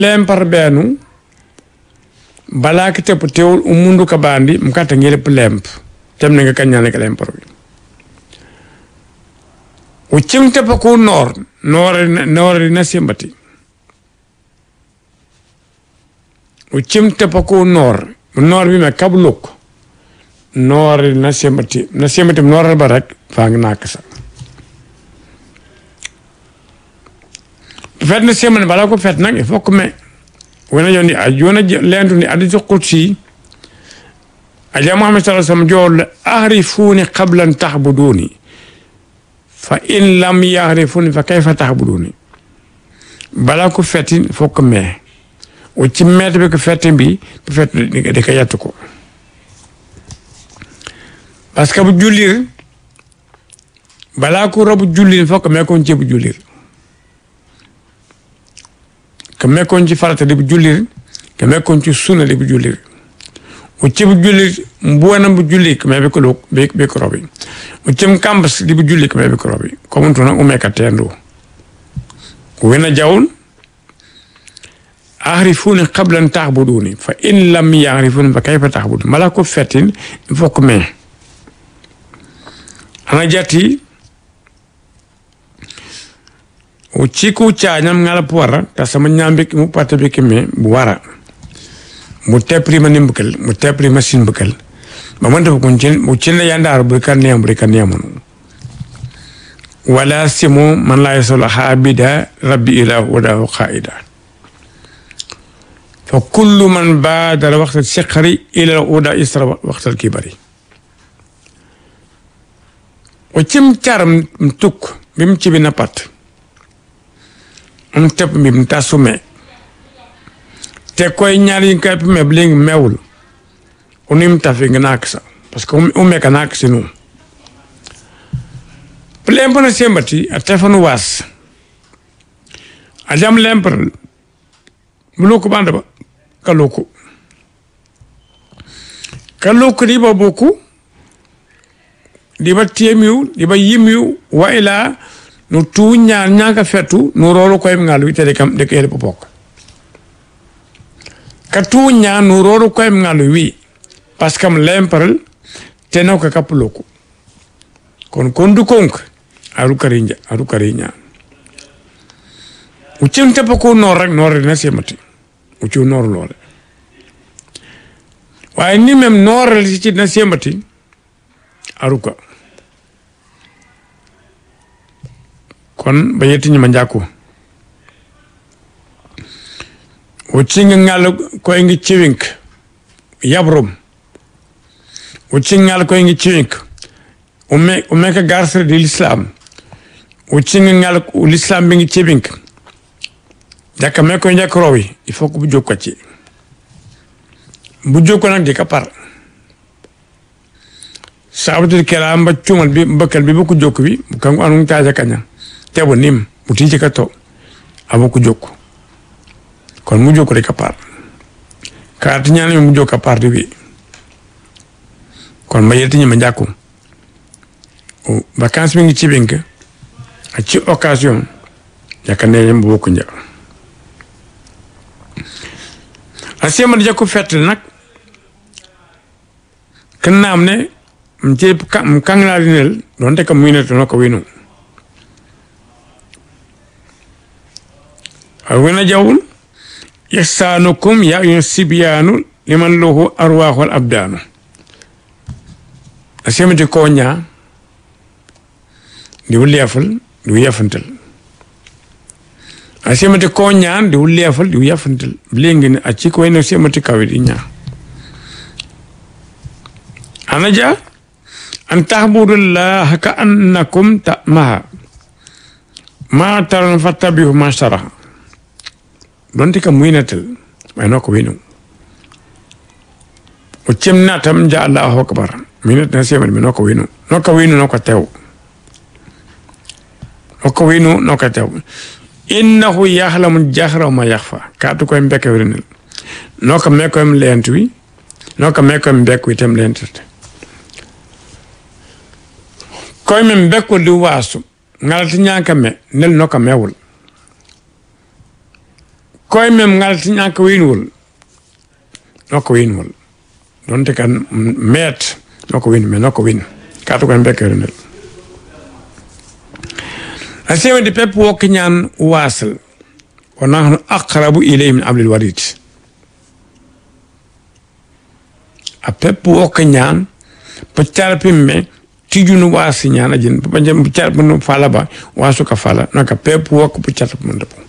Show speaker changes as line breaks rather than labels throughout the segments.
lempar beenu balaa ki tepp teewul umundu ka bandi mkata ngelepp lemp tem ne nga kañane ka lempar bi uccim teppa ku noor noore noore na sembati uccim teppa ku noor noor bi me kab luk noore na sembati na sembati noore ba rek faa ngi nak sa fet na semane bala ko fet nag il faut que me wona yoni a jona lentu ni adi qudsi aja muhammad sallallahu alaihi wasallam jol ahrifuni qabla an tahbuduni fa in lam yahrifuni fa kayfa tahbuduni bala ko fetin il faut que me o ci met be ko fetin bi bu fet de ka yattu ko parce que bu jullir bala ko robu jullir il faut que me ko ci bu jullir ka mekkoon ci farata di bu jullir ka mekkoon ci sunna di bu jullir o cibu jullir mbuwana bu julli ka mebe ko lo be be ko robi o cim kambas di bu julli ka mebe ko robi ko mun tuna o meka tendo wena jawul ahrifuni qabla an ta'buduni fa in lam ya'rifuni fa kayfa ta'budun mala ko fetin il faut que me ana jati o ciku cañam ngala puwara ta sama ñambe mu pata be keme bu wara mu tepri ma nimbukal mu tepri ma sinbukal ba man da kun cin mu cin ya ndar bu kan ne bu kan ne mun wala simu man la yasul habida rabbi ila wada qaida fa kullu man badara waqt al-siqri ila wada isra waqt al-kibari o cim caram tuk bim ci bi na pat am tepp mi mu tasume te koy ñaar yi kay me bling mewul unim tafi nga naksa parce que um me kanak sinu plempo na sembati a tefanu was a jam lempar muluku banda ba kaluku kaluku di ba boku di ba tiemiu di ba yimiu wa ila no tu ñaar ñaaka fettu no rolo koy ngal wi tede kam de kele popok ka tu ñaar no rolo koy ngal wi parce que am lemparal te no ka kapuloko kon kondu konk aru karinja aru karinya ucin te ko nor rek nor na semati ucu nor lole waaye ni même nor ci na semati aruka kon ba yetti ñima njàkku o cinga ngal koy ngi ciwink yabrum o cingal koy ngi ciwink o me o me ka garsere di l'islam o cinga ngal l'islam bi ngi ciwink jaka me koy njàkk rowi il faut que bu jóg ko ci bu jóg ko nag di ka par sabatul kela mba cumal bi mbakal bi bu ko jóg bi bu kangu anu taaja kaña tebo nim muti ci kato abo ku jokku kon mu jokku rek apart kaat ñaan mu jokku apart bi kon ma yetti ñima jakku o vacances mi ngi ci bink a ci occasion jaka ne yam bokku nja asema jakku fett nak kan naam ne mce kangla dinel donte kam muy ne to ko winu wena jawul ihsanukum ya ayyuha sibyanu liman lahu arwahul abdanu asemati ko nya di wulefal di yafantal asemati ko nya di wulefal di yafantal blengi ne acci ko ene semati kawi di nya anaja an tahbudullaha ka annakum ta'maha ma taran fattabihu ma sharaha donte kam winatel mayno ko winu o cemna tam ja allahu akbar minat na semal mi noko winu noko winu noko tew noko winu noko tew innahu yahlamu jahra ma yakhfa katu ko mbeke wrinel noko meko em lentwi noko meko em bekku item lentate koy men bekko di wasu ngalati nyanka me nel noka mewul koye mem ngalti ñaka winwol nokko winwol donte kan meet nokko win mais nokko win kato koye mbekkere ndel a sewede pepp wokka ñan wasal wa nahnu aqrabu ilayhi min ablil warid a pepp wokka ñan po carpimme tijunu wasi ñan ajin po carpinu fala ba wasu ka fala naka pepp wokka po carpimunda po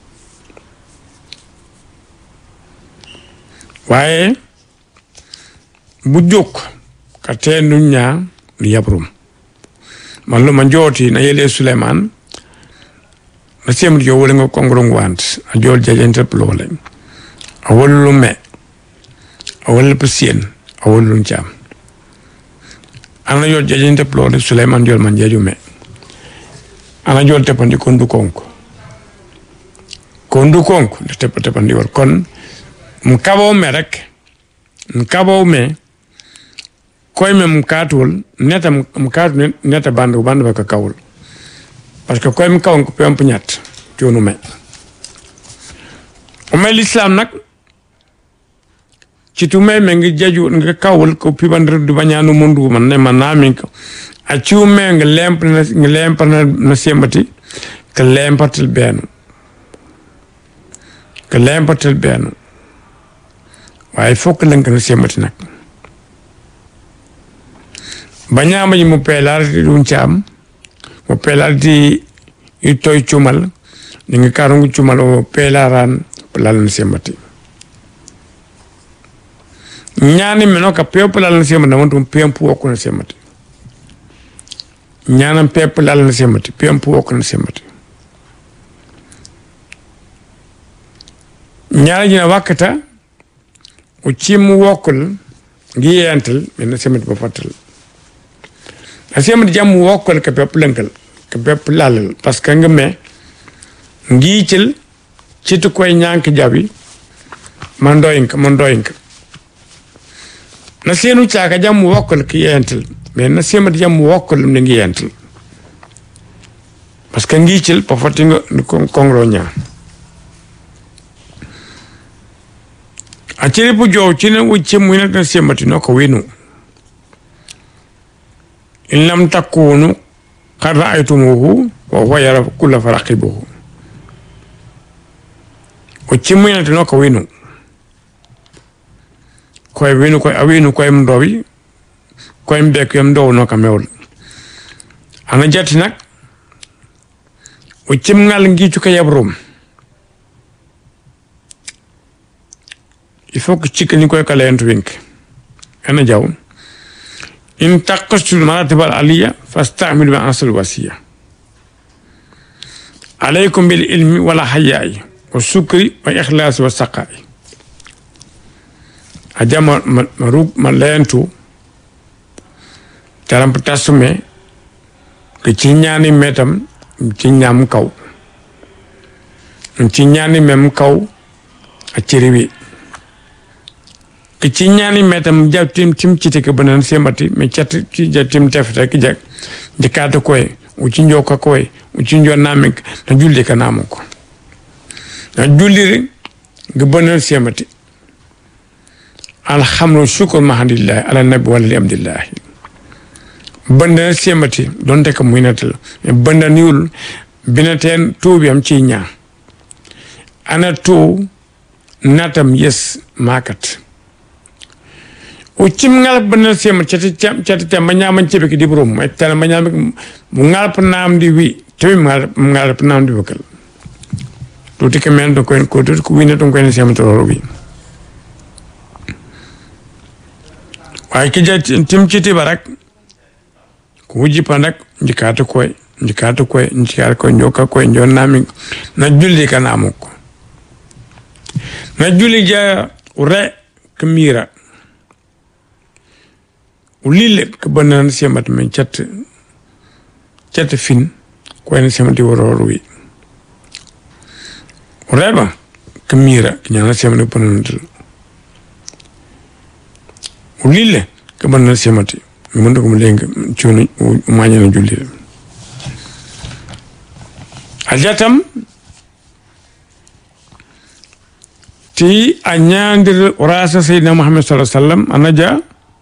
waaye bu jóg ka teendu ñaa nu yabrum man lu ma njooti na yele Suleiman na semri jo wole nga kongurung want a jol jajente plole a wollu me a wollu pasien a wollu jam ana jol jajente plole Suleiman jol man jeju me ana jol tepandi kondu konko kondu konko de tepa tepandi war kon mu kaboo me rek mu kaboo me koy me mu kaatuwul neta mu kaatu neta bandu bandu ba ka kawul parce que koy mu kawon ko pemp ñat coonu me o me l'islam nag ci tu me me ngi jaju nga kawul ko pibandir du bañaanu mundu man ne man naa min ko a ciu me nga lemp na nga lemp na na sembati ka lempatil beenu ka lempatil beenu waaye fokk lënk na sembati nag bañaama ji mu peelaarti ɗum caam mo peelaarti i toy cumal ni nga karungu cumal o peelaaran pelal na sembati ñaani meno ka pew pelal na sembati naman tum pempu wokku na sembati ñaanam pe pelal na sembati pempu wokku na sembati ñaani jina wakkata o cimmu wokkol ngi yeyantal min semati ba fattal a semati jammu wokkol ka pepp lenkal ka pepp lalal parce que nga me ngiicil citu koye ñank jabi ma ndoyinka ma ndoyinka na seenu caaka jammu wokkol ka yeyantal mais na semati jammu wokkol ne ngi yeyantal parce que ngiicil pa fatti nga kongro ñaa a ciri pu jow cine wucce muyna tan sembati no ko winu in lam takunu qad ra'aytumuhu wa huwa yara kulla faraqibuhu o cimmuyinata no ko winu koye winu koye a winu koye ndowi koye mbek yam ndow no ka mewla ana jatti nak o cimngal ngiicu ka yabrum il faut que cikkani koye kala hentu winke ene jaw in taqastul maratibal aliya fastamilu ma ansal wasiya alaykum bil ilmi wala hayayi wa sukri wa ikhlasi wa saqai a jama ma rug ma lentu taramp tasume ke ci ñani metam ci ñam kaw ci ñani mem kaw a ciriwi ke ci ñani metam ja tim tim ci te ke banan semati me chat ci ja tim tef rek jak jikata koy u ci njoka koy u ci njo namik na julli ka namu ko na julli ga banan semati alhamdu shukr mahadillah ala nabi wala alhamdulillah banda semati donte ka muinatal banda niul binaten tuubi am ci ñaa ana tu natam yes makat o cim ngal bana sema cati cam cati cam manya man cebe ki dibrum ay tala manya mu ngal pa nam di wi tawi ngal ngal pa nam di bakal to ti ke men do ko ko to ko wina to ko en sema to wi ay ki ja tim citi barak ko wuji pandak jikata koy jikata koy jikata koy njoka koy njon nami na julli kana amoko na julli ja re kamira ulile ka banan semat men chat chat fin ko en semati woro wi reba kamira nyana semati banan dal ulile ka banan semati mi mon ko mo lenga cioni mañana julli aljatam ti a ñaandir rasa seydina muhammad sallallahu alaihi wasallam anaja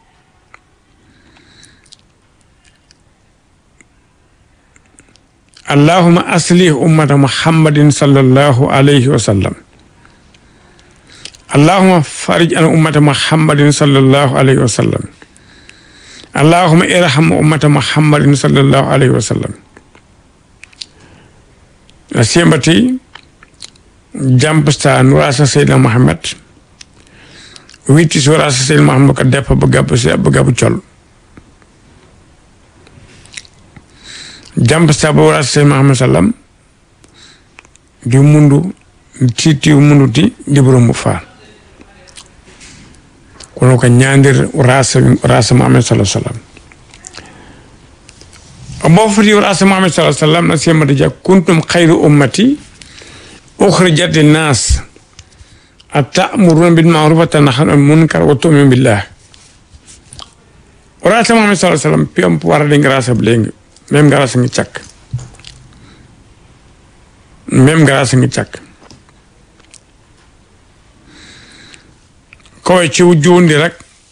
اللهم أصلح أمة محمد صلى الله عليه وسلم اللهم فرج عن أمة محمد صلى الله عليه وسلم اللهم ارحم أمة محمد صلى الله عليه وسلم سيمبتي جامبستا نوراسا سيدنا محمد ويتي سوراسا سيدنا محمد كدفا بغاب بغاب تشول jamp saba wala sey Muhammad sallam di mundu titi mundu ti dibro mu fa kono ko ñandir rasa rasa Muhammad sallallahu alaihi wasallam amo foti rasa Muhammad sallallahu alaihi wasallam na sema de kuntum khairu ummati ukhrijat lin-nas atamuruna bil ma'ruf wa tanhauna 'anil munkar wa tu'minuna billah rasa Muhammad sallallahu alaihi wasallam piyam wara de rasa blengi même garas ngi càkk même garas ngi càkk kowe ci juundi rek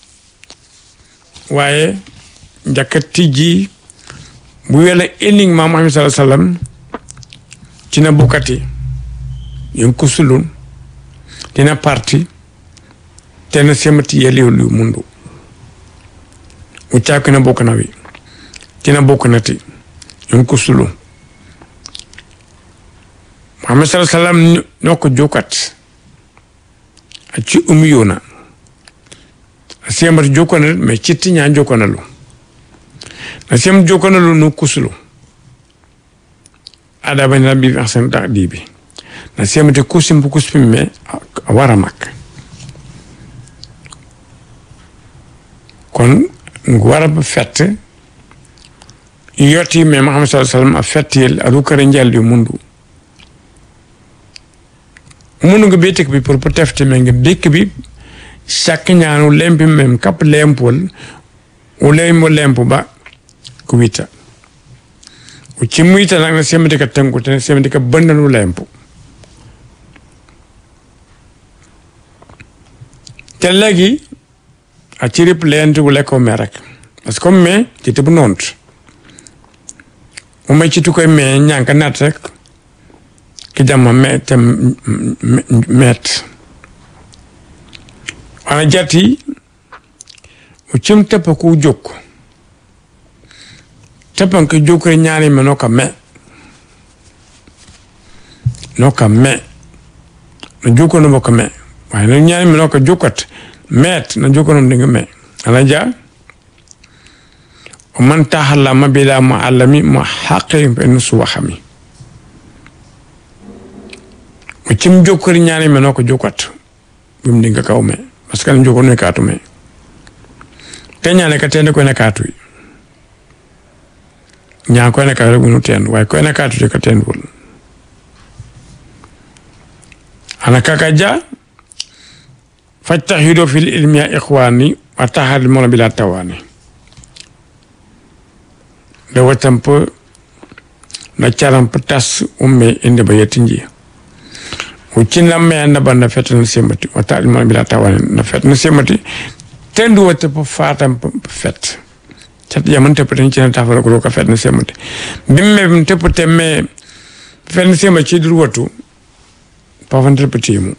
waaye njàkka tijji bu wela ending ma Muhammad sallallahu alaihi wasallam tina bukati yen kusulun tina parti tena semati yeliwlu mundu u càkkina bokk na wi tina bokk na ti yon ko sulu Muhammad sallallahu alaihi wasallam no ko jokat a ci umi yona a siyamata jokona mais citti ña jokona lu na siyam jokona lu no kusulu ada bani rabbi ahsan taqdibi na siyamata kusim bu kusim me a wara mak kon ngu wara ba fett yoti me Muhammad sallallahu alaihi wasallam a fettiyel aɗa kare jaldi mundu mundu ngo betek bi pour pour tefte me nge bekk bi chaque ñaanu lempi mem kap lempol o lembo lempo ba ko wita o cimmuyita nag na semete ka tengu te semete ka bandanu lempo te legi a cirip lentugu lekko me rek parce que comme me ci tibu nont umay ci tukoy me ñanka nat rek ki jamma me te met ana jati o cim teppa ku jokk teppan ko jokkore ñaani me no ka me no ka me no jokkono mo ka me waaye no ñaani me no ka jokkat met no jokkono dinga me ana ja o man tahallama bila muallami mo haqqi ben suwaxami o cim jokkori ñaani me no ko jokkat bum dinga kaw me parce que jokkono me kaatu me te ñaane ka tende ko ne kaatu ñaa ko ne ka rek nu ten waaye ko ne kaatu te ka tendul ana kaka ja fajtahido fil ilmi ya ikhwani wa tahal mola bila tawani da watan po na charan tas umme inde ba yetinji ucin na me na banda fet na semati wa tahal mola bila tawani na fet na semati tendu wata po fatam fet cat yaman te poten cina tafara ko ka fet na semati bimme bim te poten me fet na semati ci dur watu pavantre petimu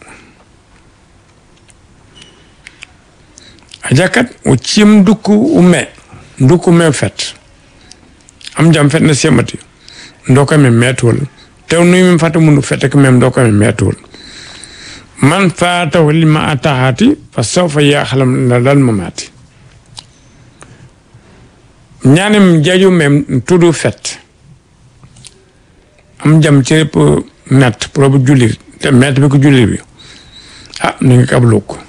ajakat o cim dukku umme dukku me fet am jam fet na semati ndoka me metol tew nuy min fata mundu fete ko mem ndoka me metol man fata lima atahati fa sawfa yaxlam la dal mamati ñanim jaju mem tudu fet am jam ci pour met pour bu julli te met bi ko julli bi ah ni nga kablu ko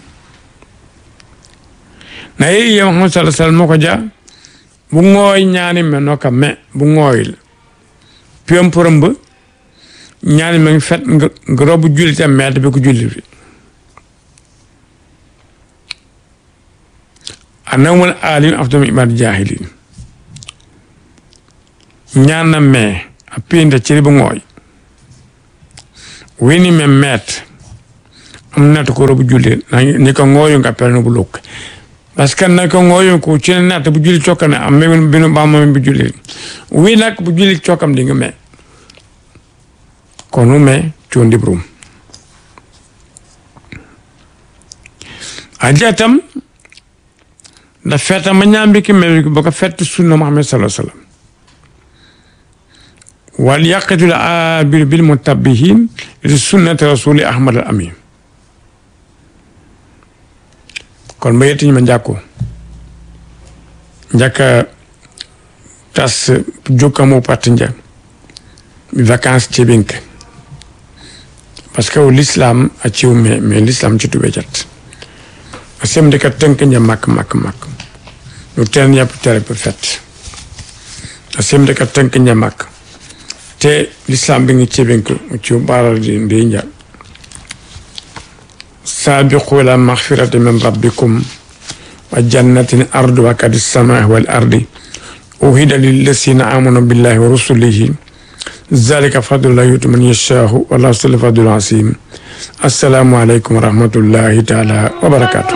na yi yam Muhammad sallallahu alaihi wasallam ko ja bu ngooy ñaani me no ka me bu ngooyil piyam përëmb ñaani me ngi fet nga robu julli te met bi ko julli bi anawmal alim afdam ibad jahilin ñaan na me a pinde ciri bu ngooy wini me met nata ko robu julli ni ko ngoyo nga perno bu lok parce que na ko ngoyo ko ci nata bu julli cokane am men binu ba mo bu julli wi nak bu julli cokam di nga me kono me condi brum ajatam da feta ma ñambi ki me baka fet sunna muhammad sallallahu alaihi wasallam wal yaqitul abir bil mutabbihin li sunnati rasuli ahmad al amin kon ma yetti ma jakko jaka tas jokamo patinja vacances ci bink parce que l'islam a ciw mais mais l'islam ci tube jat asem de ka tënk nja mak mak mak nu ten yap tere pe fet asem de ka tënk nja mak te l'islam bi ngi ci bink ci baral di ndi nja sabiqu ila maghfirati min rabbikum wa jannatin arduha kadis samai wal ardi uhida lillasina amanu billahi wa rusulihi ذلك فضل الله يؤتي من يشاء والله ذو الفضل العظيم السلام عليكم ورحمة الله تعالى وبركاته